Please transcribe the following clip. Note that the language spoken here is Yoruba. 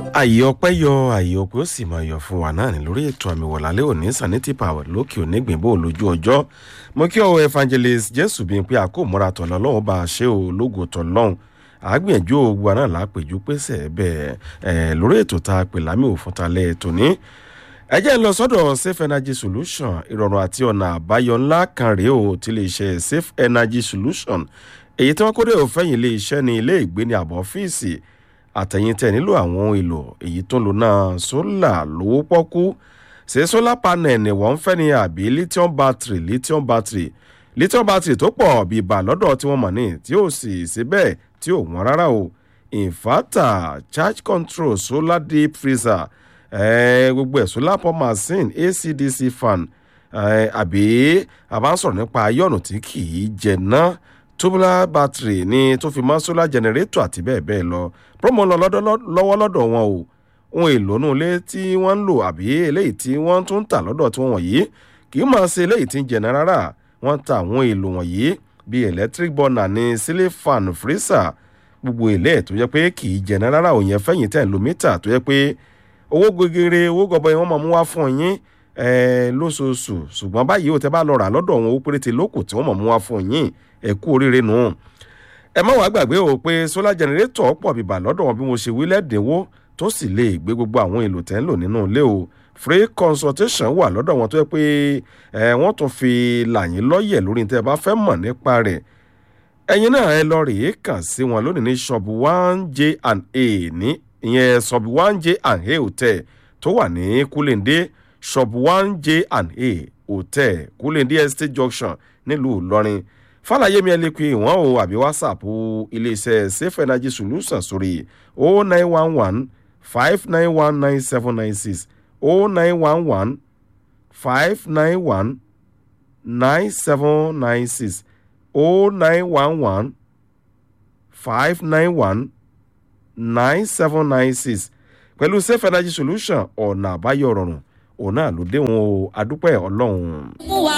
àyè ọpẹ́ yọ àyè ọpẹ́ ó sì máa yọ fún wa náà ní lórí ètò àmì wọ̀lálẹ́ òní sanity power lókè òní gbìnbó lójú ọjọ́ mo kí ọ evangelist jésù bíi pé àkómọ́ra tọ̀lọ́ lọ́wọ́ bá a ṣe ò lógo tọ̀lọ́hún àgbìyànjú ògbà náà lápèjú pèsè bẹ́ẹ̀ ẹ̀ lórí ètò tá a pè lámì òfin talẹ̀ ètò ní. ẹ jẹ́ ń lọ sọ́dọ̀ safe energy solution ìrọ̀rùn àti ọ̀nà àbáyọ ńlá kan rèé o ti lè ṣe safe energy solution èyí tí wọ́n kó dé òfẹ́yìn ilé iṣẹ́ ní ilé ìgbé ní àbọ̀ ọ́fíìsì àtẹ̀yìn tẹ̀ nílò àwọn ohun èlò èyí tó ń lò náà sólà lówó pọ́kú ṣé sólà panel ni wọ́n ń fẹ́ ni àbí lithium battery lithium battery lithium battery tó pọ̀ bíi bà lọ́dọ̀ tí wọ́n mọ̀ ní tí ó sì ṣe bẹ́ẹ̀ tí ò wọ́n rárá o inverter charge control solar deep freezer eh, gbogbo ẹ̀ solar pump machine acdc fan eh, àbí àbá ń sọ̀rọ̀ nípa ayọ̀nù tí kì í jẹ náà tubular battery ní tó fi mọ́ solar generator àti bẹ́ẹ̀ bẹ́ẹ̀ lọ promo lọ lọ́wọ́ lọ́dọ̀ wọn o ohun èlò inú ilé tí wọ́n ń lò àbí eléyìí tí wọ́n tún ń tà lọ́dọ̀ tí wọ́n wọ̀nyí kì í máa ṣe eléyìí tí ń jẹ̀nà rárá wọ́n ta àwọn èlò wọ̀nyí bíi electric burner ní ceiling fan freezer gbogbo èlé tó yẹ pé kì í jẹ̀nà rárá òun yẹn fẹ́yìn tẹ̀ lómítà tó yẹ pé owó gegere owó gọbọi wọn máa mú wá fún yín lóṣooṣù ṣùgbọ́n báyìí ó tẹ́ bá lọ rà lọ́dọ̀ wọn ó péréte lókù tí wọ́n máa mú wá fún yín ẹ kú oríire nù. ẹ má wàá gbàgbé o pé solar generator pọ̀ bíbà lọ́dọ̀ wọn bí mo ṣe wí lẹ́dínwó tó sì lè gbé gbogbo àwọn èlò tẹ́ ń lò nínú ilé o free consultation wà lọ́dọ̀ wọn tó yẹ pé ẹ wọ́n tún fi làyín lọ́yẹ̀ lórí tẹ́ ẹ bá fẹ́ mọ̀ nípa rẹ̀ ẹ̀yin náà ẹ lọ rèé kàn sí wọn lónìí ní shop one j and a ní ìyẹn shop one j and a hotel tó wà ní kúlẹ̀ndé shop one j and a hotel kúlẹ̀ndé estate junction nílùú ìlọrin fàlàyé mi ẹ lè pe ìwọ̀n o àbí whatsapp iléeṣẹ́ safe energy solution sórí o nine one one five nine one nine seven nine six o nine one one five nine one nine seven nine six o nine one one five nine one nine seven nine six pẹ̀lú safe energy solution ọ̀nà àbáyọ rọrùn òun náà ló dé wọn o adúpẹ́ ọlọ́run. mú wa